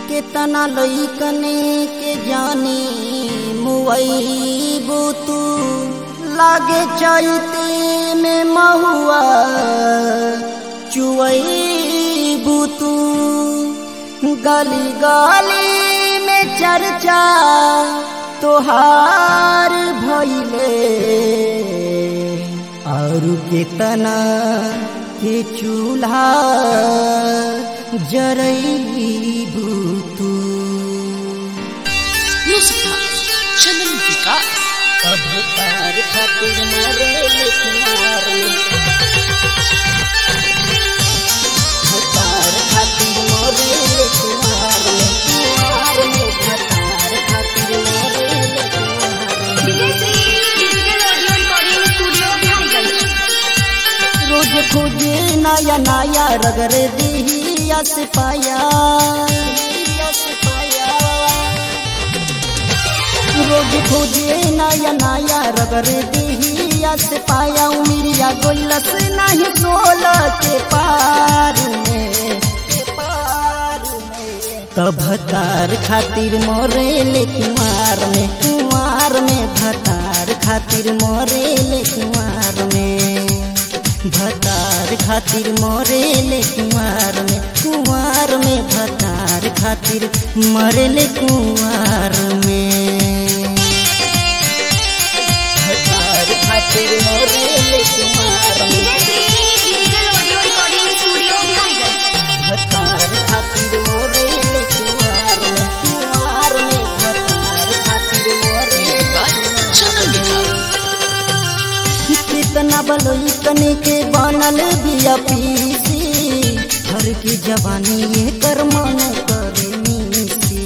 केतना लइकने के जाने मुआइबू तू लागे चैते में महुआ चुआइबू तू गली गली में चर्चा तोहार भइले और केतना के चूल्हा जरईबू तू Music Box, Chandan Vikas. अब तार खातिर मरे कुमार तार खातिर मरे कुमार कुमार में तार खातिर मरे Kumar digital audio recording studio Bihariganj रोज खोजे नया नया रगरे दिया से पाया रोज खोजे नया नया रगरे दिया से पाया उमिरिया गोलस नहीं सोल के पार में के पार में तब भतार खातिर मोरे ले कुमार में कुमार में भतार खातिर मोरे ले कुमार में भतार खातिर मोरे ले कुमार में कुमार में भतार खातिर मरे ले कुमार में भतार खातिर मोरे ले कुमार में digital audio recording studio Bihariganj भतार खातिर मोरे ले कुमार में कुमार में भतार खातिर मोरे ले Chandan Vikas. कितना बलोई कने के बनल बिया पीसी हर की जवानी ये कर मन करे नीसी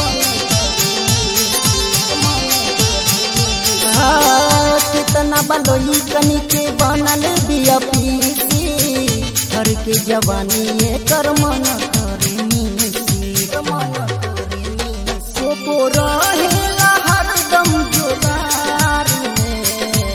हाँ, कितना बलोई कने के बनल बिया पीसी हर की जवानी ये कर मन करे नीसी मन करे नीसी को रहेला हरदम जोगार में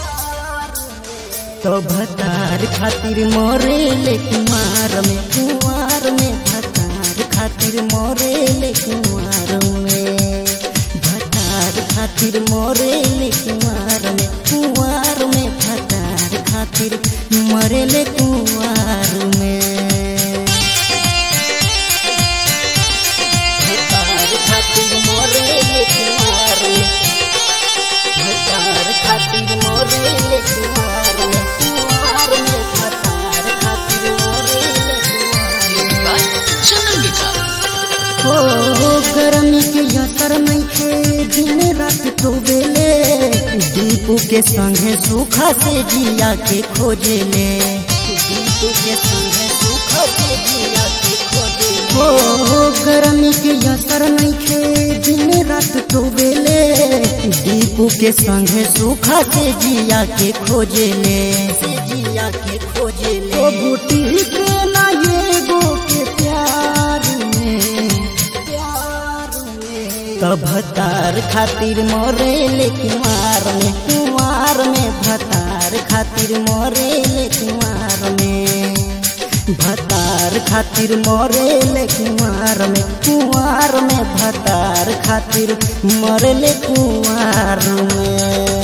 तो भतार खातिर मोरे ले कुमार में कुमार में भतार खातिर मोरे ले कुमार में भतार खातिर मोरे ले कुमार में कुमार में भतार खातिर मरे ले कुमार में भतार खातिर मोरे ले कुमार में भतार खातिर मोरे ले कुमार में कुमार में भतार खातिर मोरे ले कुमार में Chandan Vikas. हो गर्मी के असर में थे दिन रात तो बेले दीपू के संगे सूखा से जिया के खोजेले दीपू के संगे सूखा से जिया के खोजेले हो गर्मी के असर में थे दिन रात तो बेले दीपू के संगे सूखा से जिया के खोजेले से जिया के खोजेले ओ बूटी के ना ये गो के प्यार में तब भतार खातिर मोरे ले कुमार में कुमार में भतार खातिर मोरे ले कुमार में भतार खातिर मोरे ले कुमार में कुमार में भतार खातिर मरे ले कुमार में